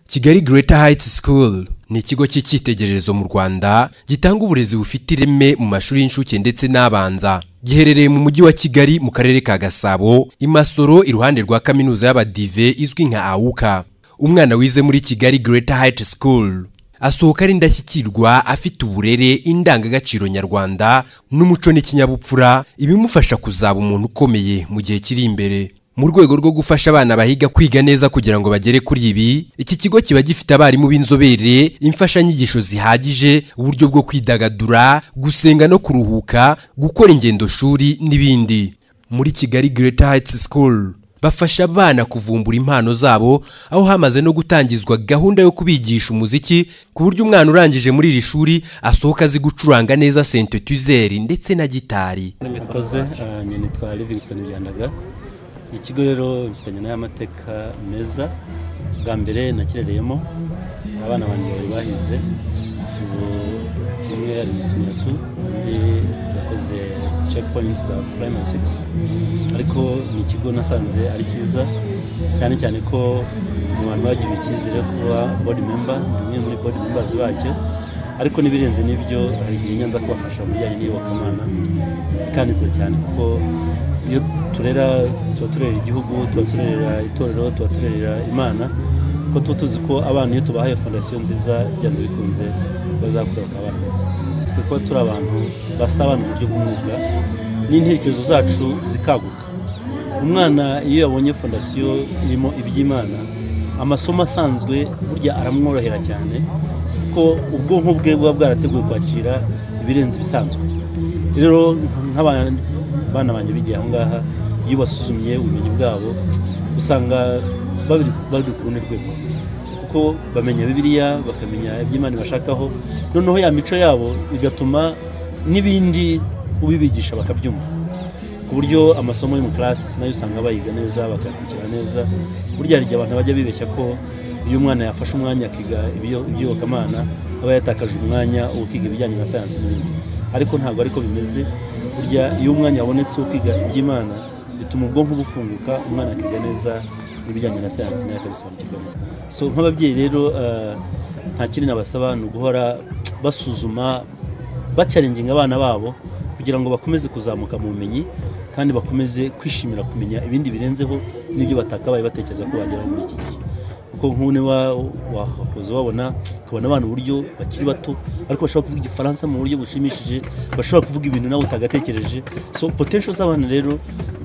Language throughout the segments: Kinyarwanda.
kigali Greater Heights School ni ikigo cy'icyitegererezo mu rwanda gitanga uburezi bufite ireme mu mashuri y'incuke ndetse n'abanza giherereye mu mujyi wa kigali mu karere ka gasabo i masoro iruhande rwa kaminuza y'abadive izwi nka awuka umwana wize muri kigali Greater Heights School asohoka ari indashyikirwa afite uburere indangagaciro nyarwanda n'umuco n'ikinyabupfura ibimufasha kuzaba umuntu ukomeye mu gihe kiri imbere mu rwego rwo gufasha abana bahiga kwiga neza kugira ngo bagere kuri ibi iki kigo kiba gifite abarimu b'inzobere imfashanyigisho zihagije uburyo bwo kwidagadura gusenga no kuruhuka gukora ingendoshuri n'ibindi muri kigali Greater Heights School bafasha abana kuvumbura impano zabo aho hamaze no gutangizwa gahunda yo kubigisha umuziki ku buryo umwana urangije muri iri shuri asohoka azi gucuranga neza sentetizeri ndetse na gitari murakoze ah, njye nitwa livingston byandaga ikigo rero bifitanye n'amateka meza bwa mbere nakirereyemo abana banjye bari bahize ubu umwe ari mu sinyatu undi yakoze checkpoints za primary six ariko ni ikigo nasanze ari cyiza cyane cyane ko mu bantu bagiriwe icyizere yo kuba board member ndi umwe muri board members bacyo ariko n'ibirenze n'ibyo hari igihe nyanza kubafasha mu bijyanye n'iyobokamana ikandiza cyane kuko iyo turera tuba turera igihugu tuba turera itorero tuba turera imana kuko tuba tuzi ko abana iyo tubahaye fondasiyo nziza byanze bikunze bazakura bakaba abana beza twe kuba turi abantu basabana mu buryo bw'umwuga n'intekerezo zacu zikaguka umwana iyo yabonye fondasiyo irimo iby'imana amasomo asanzwe burya aramworohera cyane kuko ubwonko bwe buba bwarateguwe kwakira ibirenze ibisanzwe rero nk'abana banjye bigiye aha ngaha iyo basuzumye ubumenyi bwabo usanga bari ku rundi rwego kuko bamenya bibiriya bakamenya iby'imana ibashakaho noneho ya mico yabo bigatuma n'ibindi ubibigisha bakabyumva ku buryo amasomo yo mu karasi nayo usanga bayiga neza bakayakurikira neza burya hari igihe abantu bajya bibeshya ko iyo umwana yafashe umwanya akiga iby'iyobokamana aba yatakaje umwanya wo kwiga ibijyanye na sayansi n'ibindi ariko ntabwo ariko bimeze burya iyo umwanya wabonetse wo kwiga iby'imana bituma ubwonko bufunguka umwana akiga neza n'ibijyanye na sayansi nawe akabisobanukirwa neza so nk'ababyeyi rero nta kindi nabasaba ni uguhora basuzuma bacaringinga abana babo kugira ngo bakomeze kuzamuka mu bumenyi kandi bakomeze kwishimira kumenya ibindi birenzeho n'ibyo batakabaye batekereza ko bageraho muri iki gihe kuko nk'ubu niba wakoze wabona ukabona abana uburyo bakiri bato ariko bashobora kuvuga igifaransa mu buryo bushimishije bashobora kuvuga ibintu nawe utagatekereje so potential z'abana rero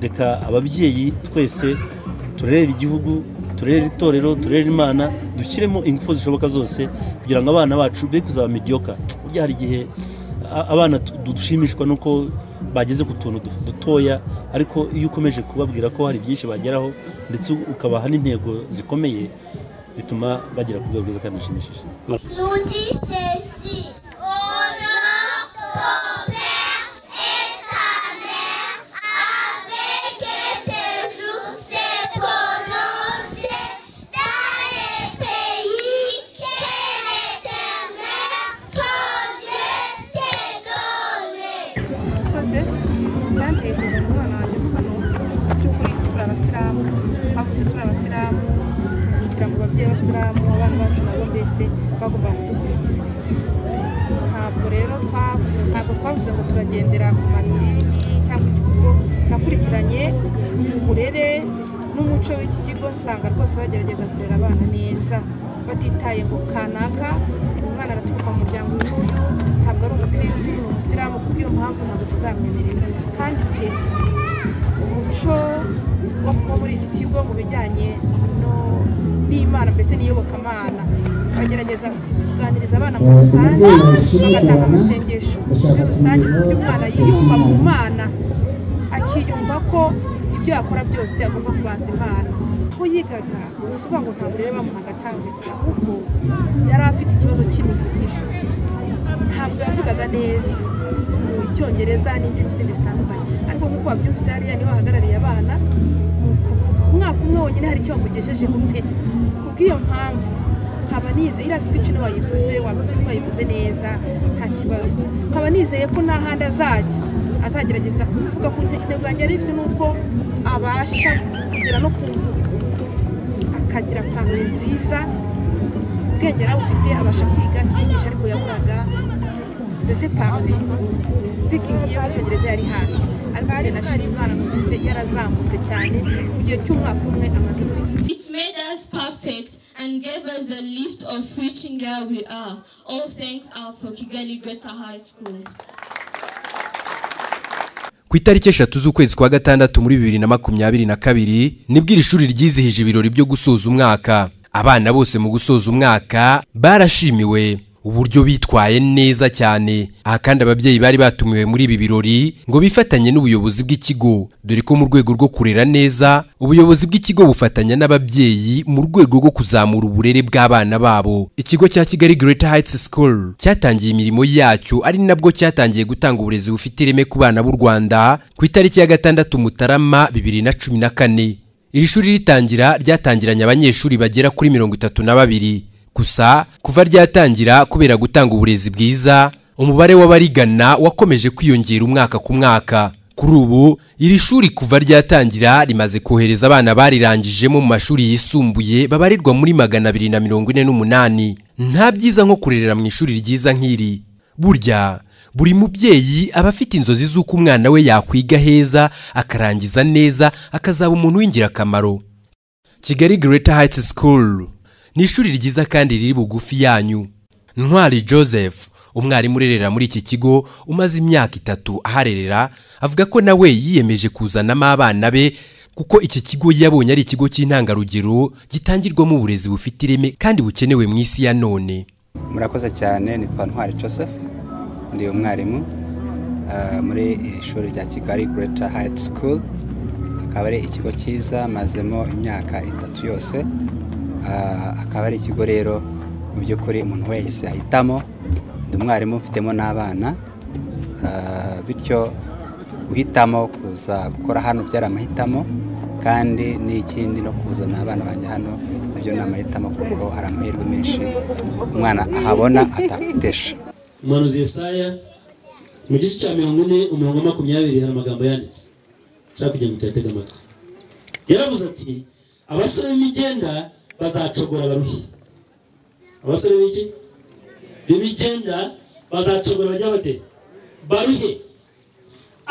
reka ababyeyi twese turerera igihugu turere itorero turere imana dushyiremo ingufu zishoboka zose kugira ngo abana bacu be kuzaba mediyoka burya hari igihe abana dushimishwa nuko bageze ku tuntu dutoya ariko iyo ukomeje kubabwira ko hari byinshi bageraho ndetse ukabaha n'intego zikomeye bituma bagera ku rwego rwiza kandi rushimishije murakoze icyanteye kuzana umwana wanjye kuko hano mu by'ukuri turi abasilamu havutse turi abasilamu tuvukira mu babyeyi b'abasilamu abana bacu nabo mbese bagomba kudukurikiza ntabwo rero twavuze ntabwo twavuze ngo turagendera ku madini cyangwa iki kuko nakurikiranye uburere n'umuco w'iki kigo nsanga rwose bagerageza kurera abana neza batitaye ngo kanaka uyu mwana araturuka mu muryango uyu nguyu ntabwo ari umukirisitu ni umusiramu kuko iyo mpamvu ntabwo tuzamwemerera kandi pe umuco wo kuba muri iki kigo mu bijyanye no- n'imana mbese n'iyobokamana bagerageza kuganiriza abana mu rusange bagatanga amasengesho muri rusange ku buryo umwana yiyumva mu mana akiyumva ko ibyo yakora byose agomba kubanza imana aho yigaga ntibisubira ngo ntabwo rero bamuhaga cyangwa iki ahubwo yari afite ikibazo cy'imivugire ntabwo yavugaga neza mu icyongereza n'indimi zindi zitandukanye ariko nk'uko wabyumvise hariya niwe wahagarariye abana mu kuvuga umwaka umwe wonyine hari icyo wamugejejeho pe kubw'iyo mpamvu nkaba nizeye iriya speech niyo wayivuze wabivuze wayivuze neza nta kibazo nkaba nizeye ko nta handi azajya azagerageza kuvuga ku nte- intego yanjye yari ifite n'uko abasha kugera no ku mvugo akagira pano nziza ubwenge nawe ufite abasha kwiga akiyigisha ariko yaburaga mbese parle speaking ye mu cyongereza yari hasi ariko njye nashimye imana numvise yarazamutse cyane mu gihe cy'umwaka umwe amaze muri iki kigo It made us perfect and gave us the lift of reaching where we are. All thanks are for Kigali Greater High School. ku itariki eshatu z'ukwezi kwa gatandatu muri bibiri na makumyabiri na kabiri nibwo iri shuri ryizihije ibirori byo gusoza umwaka abana bose mu gusoza umwaka barashimiwe uburyo bitwaye neza cyane aha kandi ababyeyi bari batumiwe muri ibi birori ngo bifatanye n'ubuyobozi bw'ikigo dore ko mu rwego rwo kurera neza ubuyobozi bw'ikigo bufatanya n'ababyeyi mu rwego rwo kuzamura uburere bw'abana babo ikigo cya kigali greater heights school cyatangiye imirimo yacyo ari nabwo cyatangiye gutanga uburezi bufite ireme ku bana b'u rwanda ku itariki ya gatandatu mutarama bibiri na cumi na kane iri shuri ritangira ryatangiranye abanyeshuri bagera kuri mirongo itatu na babiri gusa kuva ryatangira kubera gutanga uburezi bwiza umubare w'abarigana wakomeje kwiyongera umwaka ku mwaka kuri ubu iri shuri kuva ryatangira rimaze kohereza abana barirangijemo mu mashuri yisumbuye babarirwa muri magana abiri na mirongo ine n'umunani nta byiza nko kurerera mu ishuri ryiza nk'iri burya buri mubyeyi aba afite inzozi z'uko umwana we yakwiga heza akarangiza neza akazaba umuntu w'ingirakamaro kigali greater heights school ni ishuri ryiza kandi riri bugufi yanyu ntwari joseph umwarimu urerera muri iki kigo umaze imyaka itatu aharerera avuga ko nawe yiyemeje kuzanamo abana be kuko iki kigo yabonye ari ikigo cy'intangarugero gitangirwamo uburezi bufite ireme kandi bukenewe mu isi ya none murakoze cyane nitwa ntwari joseph ndi umwarimu ah, muri iri shuri rya kigali greater height school akaba ari ikigo cyiza mazemo imyaka itatu yose Ah, akaba ari ikigo rero mu by'ukuri umuntu wese ahitamo ndi umwarimu mfitemo n'abana Ah, bityo guhitamo kuza gukora hano byari amahitamo kandi n'ikindi no kuzana abana banjye hano nabyo ni amahitamo kuko hari amahirwe menshi umwana ahabona atakutesha umuhanuzi yesaya mu gice cya mirongo ine umurongo wa makumyabiri hari amagambo yanditse nshaka kugira ngo utayatega amatwi yaravuze ati abasore b'imigenda bazacogora abaruhi abasore b'iki b'imigenda bazacogora bajya bate baruhe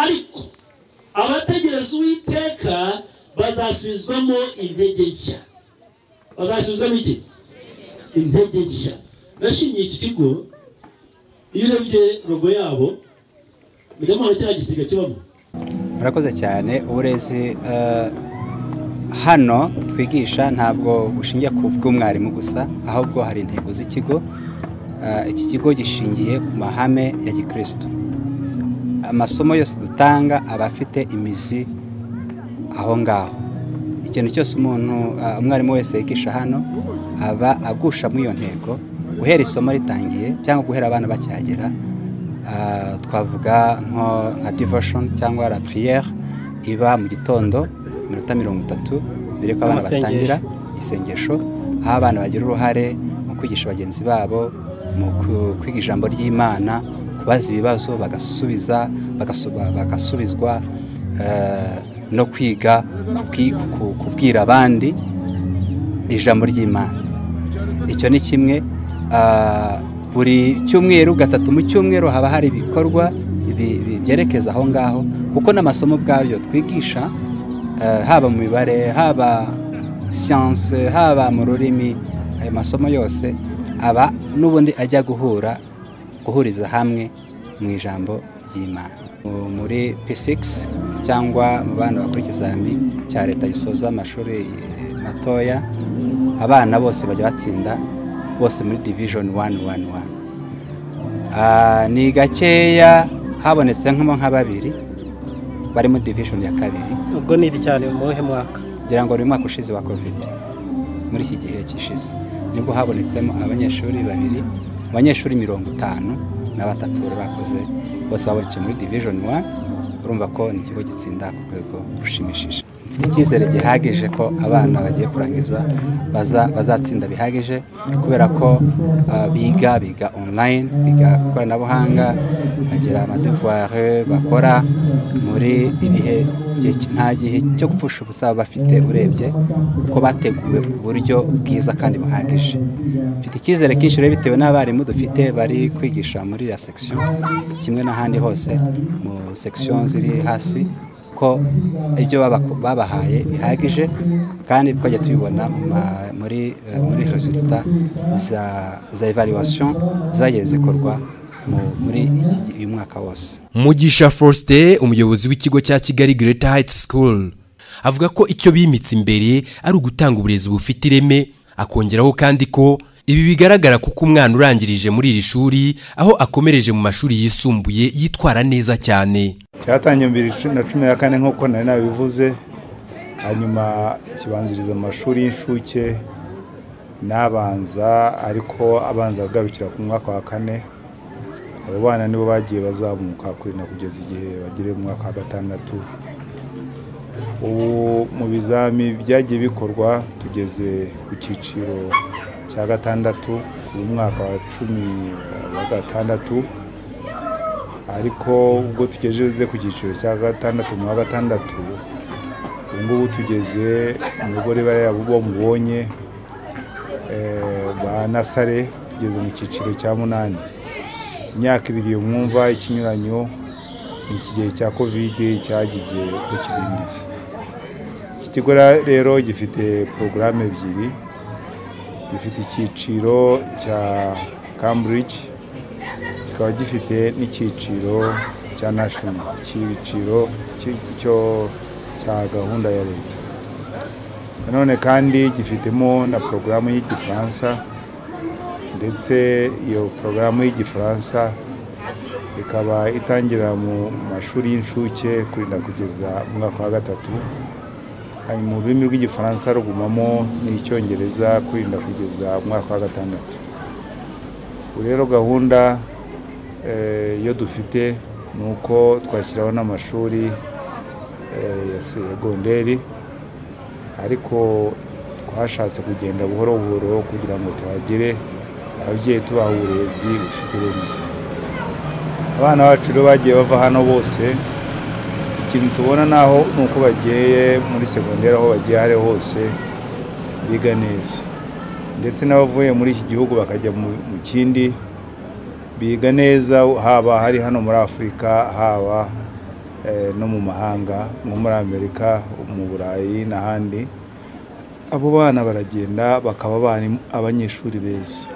ariko abategereza uwiteka bazasubizwamo intege nshya bazasubizwamo iki intege nshya nashimiye iki kigo iyo urebye rogo yabo mbega mpamvu cya gisiga kibamo murakoze cyane uburezi eh, hano twigisha ntabwo bushingiye ku bw'umwarimu gusa ahubwo hari intego z'ikigo Eh, iki kigo gishingiye ku mahame ya gikristo amasomo yose dutanga aba afite imizi aho ngaho ikintu cyose umuntu eh, umwarimu wese yigisha hano aba agusha muri iyo ntego guhera isomo ritangiye cyangwa guhera abana bacyagera Ah, twavuga nko nka devotion cyangwa la prière iba mu gitondo iminota mirongo itatu mbere yuko abana Amasengesho. batangira isengesho aho abana bagira uruhare mu kwigisha bagenzi babo mu ku- kwiga ijambo ry'imana kubaza ibibazo bagasubiza bagasuba- bagasubizwa eh, no kwiga kubwi- ku- kubwira abandi ijambo ry'imana icyo ni kimwe Ah, buri cyumweru gatatu mu cyumweru haba hari ibikorwa bi- bi- byerekeza aho ngaho kuko n'amasomo ubwayo twigisha ah, haba mu mibare haba siyanse haba mu rurimi ayo masomo yose aba n'ubundi ajya guhura guhuriza hamwe mu ijambo ry'imana Mu- muri p6 cyangwa mu bana bakora ikizami cya leta gisoza amashuri eh, matoya abana bose bajya batsinda bose muri division 111 Ah, ni gakeya habonetse nkamo nka babiri bari muri division ya kabiri ubwo ni iri cyane mu muhe mwaka ngira ngo ni umwaka ushize wa covid muri iki gihe gishize nibwo habonetsemo abanyeshuri babiri mu banyeshuri mirongo itanu na batatu bari bakoze bose babonetse muri division 1 urumva ko ni ikigo gitsinda ku rwego rushimishije mfite icyizere gihagije ko abana bagiye kurangiza baza- bazatsinda bihagije kubera ko ah, biga biga online biga ku ikoranabuhanga bagira amadevuware bakora muri ibihe igihe ki- nta gihe cyo gupfusha ubusa baba bafite urebye ko bateguwe ku buryo bwiza kandi buhagije mfite icyizere kenshi rero bitewe n'abarimu dufite bari kwigisha muri ya section kimwe n'ahandi hose mu section ziri hasi ko ibyo baba- babahaye bihagije kandi twajya tubibona mu ma- muri eh, muri resulta za za evaluation zagiye zikorwa mu- muri iki- uyu mwaka wose mugisha faustin umuyobozi w'ikigo cya kigali Greater Heights School avuga ko icyo bimitse imbere ari ugutanga uburezi bufite ireme akongeraho kandi ko ibi bigaragara kuko umwana urangirije muri iri shuri aho akomereje mu mashuri yisumbuye yitwara neza cyane cyatangiye bibiri na cumi na kane nk'uko nari nabivuze hanyuma kibanziriza mu mashuri y'inshuke n'abanza ariko abanza agarukira ku mwaka wa kane abo bana nibo bagiye bazamuka kurinda kugeza igihe bagere mu mwaka wa gatandatu ubu mu bizami byagiye bikorwa tugeze ku cyiciro cya gatandatu mu mwaka wa cumi wa gatandatu ariko ubwo tugeze ku cyiciro cya gatandatu mu wa gatandatu ubu ngubu tugeze umugore bariya bo mubonye eh, ba nasare tugeze mu cyiciro cya munani imyaka ibiri iyo mwumva ikinyuranyo ni iki gihe cya kovide cyagize uko kidindiza iki kigo rero gifite porogaramu ebyiri gifite icyiciro cya cambridge kikaba gifite n'icyiciro cya national icyiciro cy- cyo cya gahunda ya leta nanone kandi gifitemo na porogaramu y'igifaransa ndetse iyo porogaramu y'igifaransa ikaba itangira mu mashuri y'inshuke kurinda kugeza mu mwaka wa gatatu Hanyuma mu rurimi rw'igifaransa rugumamo n'icyongereza kurinda kugeza mu mwaka wa gatandatu ubu rero gahunda eh, iyo dufite ni uko twashyiraho n'amashuri eh, ya segonderi ariko twashatse kugenda buhoro buhoro kugira ngo tuhagere ababyeyi tubaha uburezi bufite ireme abana bacu rero bagiye bava hano bose ikintu tubona naho ni uko bagiye muri segonderi aho bagiye aho ari ho hose biga neza ndetse n'abavuye muri iki gihugu bakajya mu- mu kindi biga neza haba hari hano muri afurika haba eh, no mu mahanga nko muri amerika mu burayi n'ahandi abo bana baragenda bakaba abarimu- abanyeshuri beza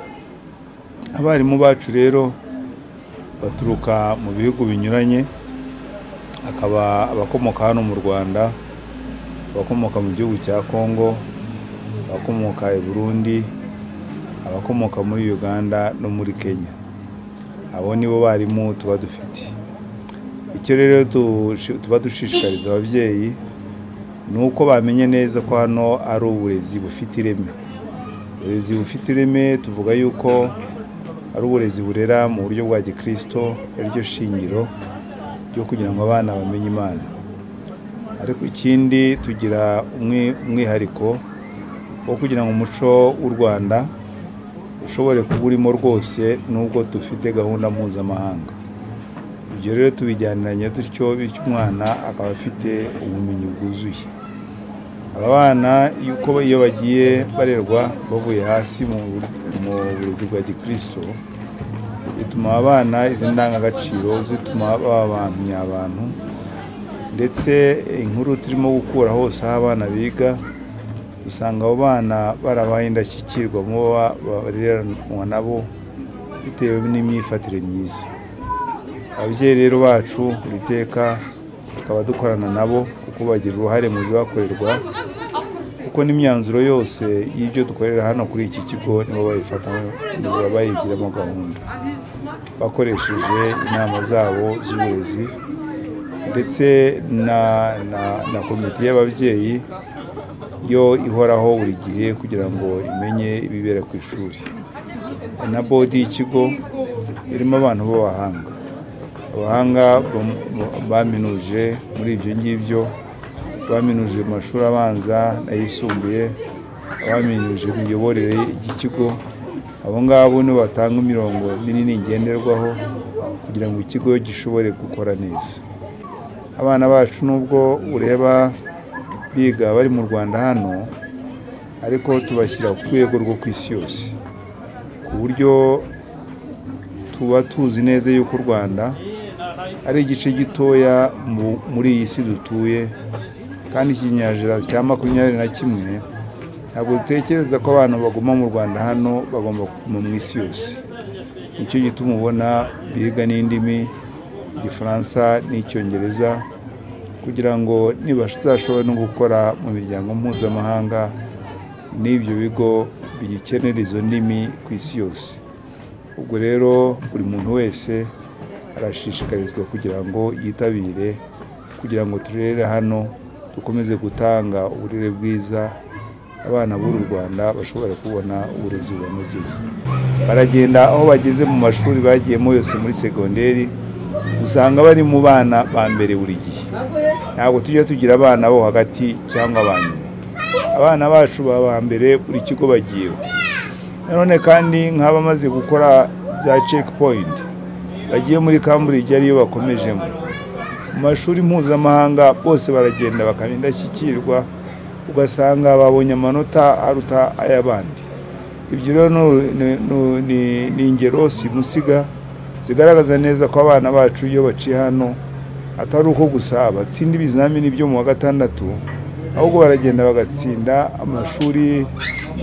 abarimu bacu rero baturuka mu bihugu binyuranye akaba abakomoka hano mu rwanda abakomoka mu gihugu cya kongo abakomoka i burundi abakomoka muri uganda no muri kenya abo nibo barimu tuba dufite icyo rero dushi- tuba dushishikariza ababyeyi ni uko bamenye neza ko hano ari uburezi bufite ireme uburezi bufite ireme tuvuga yuko ari uburezi burera mu buryo bwa gikristo ari ryo shingiro ryo kugira ngo abana bamenye imana ariko ikindi tugira umwi- umwihariko wo kugira ngo umuco w'u rwanda ushobore kuba urimo rwose nubwo dufite gahunda mpuzamahanga ibyo rero tubijyaniranye dutyo bityo umwana akaba afite ubumenyi bwuzuye aba bana yuko iyo bagiye barerwa bavuye hasi mu mu burezi bwa gikristo bituma aba bana izi ndangagaciro zituma baba abantu nyabantu ndetse inkuru turimo gukura hose aho abana biga usanga abo bana barabaye indashyikirwa mu bo ba- bareranwa nabo bitewe n'imyifatire myiza ababyeyi rero bacu buri teka tukaba dukorana nabo kuko bagira uruhare mu bibakorerwa kuko n'imyanzuro yose y'ibyo dukorera hano kuri iki kigo nibo bayifatamo nibo bayigiramo gahunda bakoresheje inama zabo z'uburezi ndetse na, na, na komite y'ababyeyi yo ihoraho buri gihe kugira ngo imenye ibibera ku ishuri na bodi y'ikigo irimo abantu b'abahanga abahanga bam- baminuje muri ibyo ngibyo baminuje mu mashuri abanza n'ayisumbuye abaminuje imiyoborere y'ikigo abo ngabo nibo batanga imirongo minini ngenderwaho kugira ngo ikigo gishobore gukora neza abana bacu nubwo ureba biga bari mu rwanda hano ariko tubashyira ku rwego rwo ku isi yose ku buryo tuba tuzi neza yuko u rwanda ari igice gitoya mu- muri iyi si dutuye kandi ikinyejana cya makumyabiri na kimwe ntabwo dutekereza ko abantu baguma mu rwanda hano bagomba kuguma mu isi yose nicyo gituma ubona biga n'indimi igifaransa n'icyongereza kugira ngo nibazashobore no gukora mu miryango mpuzamahanga n'ibyo bigo bikenera izo ndimi ku isi yose ubwo rero buri muntu wese arashishikarizwa kugira ngo yitabire kugira ngo turere hano dukomeze gutanga uburere bwiza abana b'uru rwanda bashobora kubona uburezi bubanogeye baragenda aho bageze mu mashuri bagiyemo yose muri segonderi usanga bari mu bana ba mbere buri gihe ntabwo tujya tugira abana bo hagati cyangwa ba nyuma abana bacu baba aba mbere buri kigo bagiyeho nanone kandi nk'abamaze gukora za cekipoyinti bagiye muri cambridge ariyo bakomejemo mu mashuri mpuzamahanga bose baragenda bakaba indashyikirwa ugasanga babonye amanota aruta ay'abandi ibyo rero ni- ni- ni- ni- ni ingero simusiga zigaragaza neza ko abana bacu iyo baciye hano atari uko gusa batsinda ibizamini byo mu wa gatandatu ahubwo baragenda bagatsinda amashuri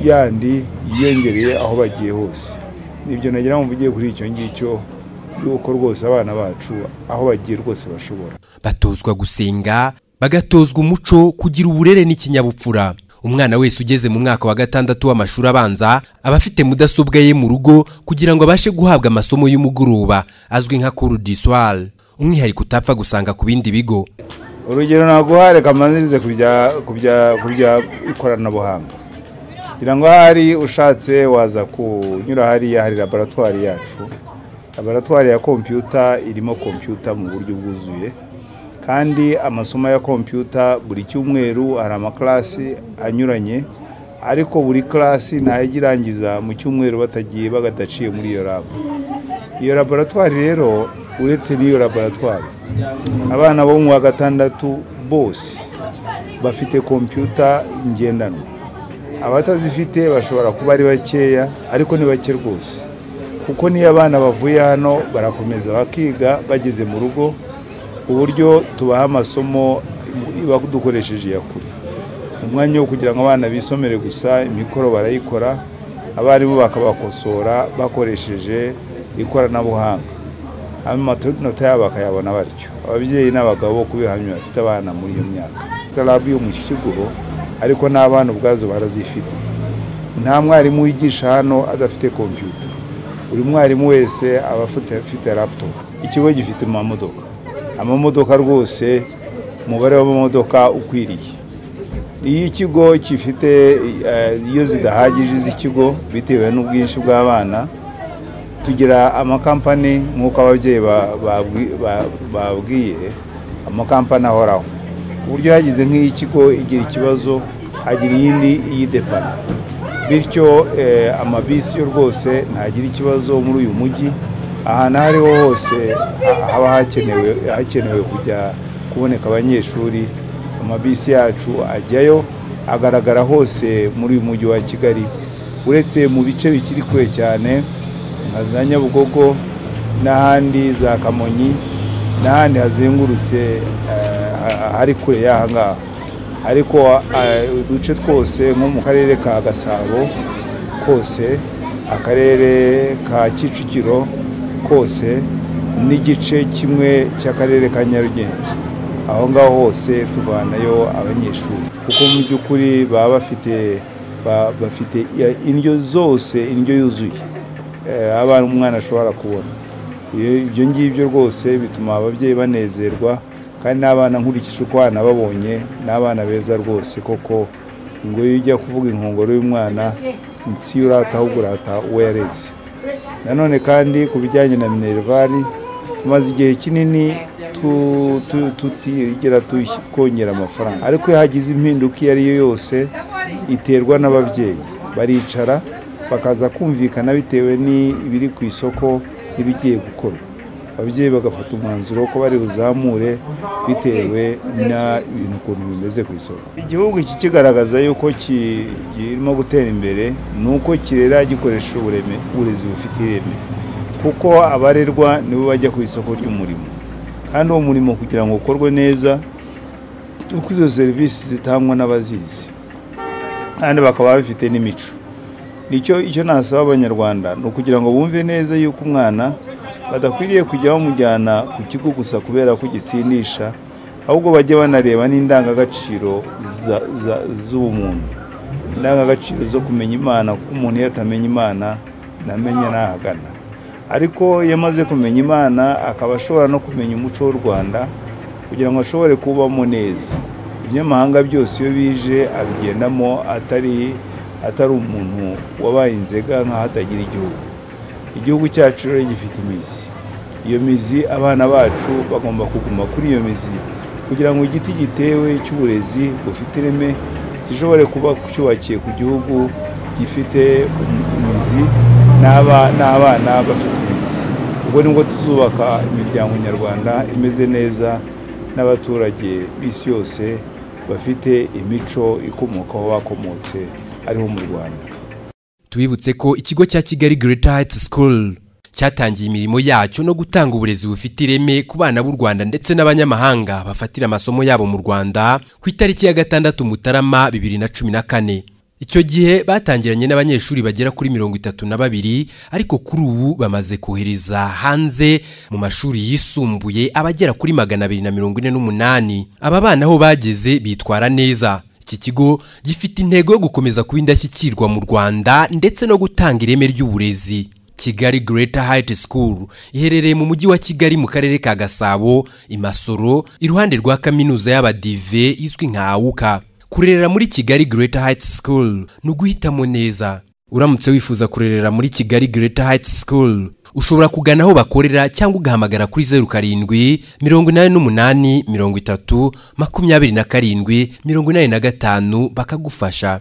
yandi yiyongereye aho bagiye hose nibyo nagira ngo mvugiye kuri icyo ngicyo yuko rwose abana bacu aho bagiye rwose bashobora batozwa gusenga bagatozwa umuco kugira uburere n'ikinyabupfura umwana wese ugeze mu mwaka wa gatandatu w'amashuri abanza aba afite mudasobwa ye mu rugo kugira ngo abashe guhabwa amasomo y'umugoroba azwi nka cour du soir umwihariko utapfa gusanga ku bindi bigo urugero naguhare kamanirize ku bya- ku bya- ku bya ikoranabuhanga ngira ngo ahari ushatse waza kunyura hariya hari laboratwari yacu laboratwari ya kompiyuta irimo kompiyuta mu buryo bwuzuye kandi amasomo ya kompiyuta buri cyumweru hari amakarasi anyuranye ariko buri karasi ntayo ijya irangiza mu cyumweru batagiye bagadaciye muri iyo labu iyo laboratwari rero uretse n'iyo laboratwari abana bo mu wa gatandatu bose bafite kompiyuta ngendanwa abatazifite bashobora kuba ari bakeya ariko ni bake rwose kuko n'iyo abana bavuye hano barakomeza bakiga bageze mu rugo ku buryo tubaha amasomo iba dukoresheje iya kure umwanya wo kugira ngo abana bisomere gusa imikoro barayikora abarimu bakabakosora bakoresheje ikoranabuhanga amanota yabo bakayabona batyo ababyeyi n'abagabo kubihamya bafite abana muri iyo myaka karabu yo mu iki kigo ariko n'abana ubwazo barazifitiye nta mwarimu wigisha hano adafite kompiyuta buri mwarimu wese aba afite afite laputopu ikigo gifite amamodoka amamodoka rwose umubare w'amamodoka ukwiriye iyo ikigo gifite eh, iyo zidahagije iz'ikigo bitewe n'ubwinshi bw'abana tugira amakampani nk'uko ababyeyi ba- babwi- ba- babwiye amakampani ahoraho ku buryo hagize nk'ikigo igira ikibazo hagira iyindi iyidepana bityo eh, amabisi yo rwose ntagira ikibazo muri uyu mujyi ahantu aho ariho hose ha- haba hakenewe hakenewe kujya kuboneka abanyeshuri amabisi yacu ajyayo agaragara hose muri uyu mujyi wa kigali uretse mu bice bikiri kure cyane nka za nyabugogo n'ahandi za kamonyi n'ahandi hazengurutse eh, ha- hari kure y'aha ngaha ariko eh, uduce twose nko mu karere ka gasabo kose akarere ka kicukiro kose n'igice kimwe cy'akarere ka nyarugenge aho ngaho hose tuvanayo abanyeshuri kuko mu by'ukuri baba bafite ba- bafite ya- indyo zose indyo yuzuye eh, abana umwana ashobora kubona Iyo- ibyo ngibyo rwose bituma ababyeyi banezerwa kandi n'abana nkurikije uko abana babonye n'abana beza rwose koko ngo iyo ujya kuvuga inkongoro y'umwana nsi y'urata ahubwo urata uwo yareze nanone kandi ku bijyanye na minervari tumaze igihe kinini tu- tu- tutigera tush- kongera amafaranga ariko iyo hagize impinduka iyo ari yo yose iterwa n'ababyeyi baricara bakaza kumvikana bitewe n'ibiri ku isoko n'ibigiye gukorwa ababyeyi bagafata umwanzuro ko bari buzamure bitewe n'ibintu ukuntu bimeze ku isoko igihugu iki kigaragaza yuko ki- kirimo gutera imbere ni uko kirera gikoresha ubureme uburezi bufite ireme kuko abarerwa nibo bajya ku isoko ry'umurimo kandi uwo murimo kugira ngo ukorwe neza uko izo serivisi zitangwa n'abazizi kandi bakaba bafite n'imico nicyo icyo nasaba abanyarwanda ni ukugira ngo bumve neza yuko umwana badakwiriye kujya bamujyana ku kigo gusa kubera ko gitsindisha ahubwo bajye banareba n'indangagaciro za- za- z'ubumuntu indangagaciro zo kumenya imana kuko umuntu iyo atamenya imana ntamenya n'ahagana ariko iyo amaze kumenya imana akaba ashobora no kumenya umuco w'u rwanda kugira ngo ashobore kubamo neza iby'amahanga byose iyo bije abigendamo atari atari umuntu wabaye inzega nk'aho atagira igihugu igihugu cyacu rero gifite imizi iyo mizi abana bacu bagomba kuguma kuri iyo mizi kugira ngo igiti gitewe cy'uburezi bufite ireme gishobore kuba cyubakiye ku gihugu gifite um- imizi n'aba- n'abana bafite imizi ubwo nibwo tuzubaka imiryango nyarwanda imeze neza n'abaturage b'isi yose bafite imico ikomoka aho bakomotse ariho mu rwanda tubibutse ko ikigo cya kigali Greater Heights School cyatangiye imirimo yacyo no gutanga uburezi bufite ireme ku bana b'u Rwanda ndetse n'abanyamahanga bafatira amasomo yabo mu Rwanda ku itariki ya gatandatu Mutarama 2014 icyo gihe batangiranye n'abanyeshuri bagera kuri mirongo itatu na babiri ariko kuri ubu bamaze kohereza hanze mu mashuri yisumbuye abagera kuri magana abiri na mirongo ine n'umunani aba bana aho bageze bitwara neza Iki kigo gifite intego yo gukomeza kuba indashyikirwa mu Rwanda ndetse no gutanga ireme ry'uburezi. Kigali Greater Height School iherereye mu mujyi wa Kigali mu karere ka Gasabo, i Masoro, iruhande rwa kaminuza y'abadive izwi nka AUKA. Kurerera muri Kigali Greater Height School ni uguhitamo neza. Uramutse wifuza kurerera muri Kigali Greater Height School, ushobora kugana aho bakorera cyangwa ugahamagara kuri zeru karindwi mirongo inani n'umunani mirongo itatu makumyabiri na karindwi mirongo inani na gatanu bakagufasha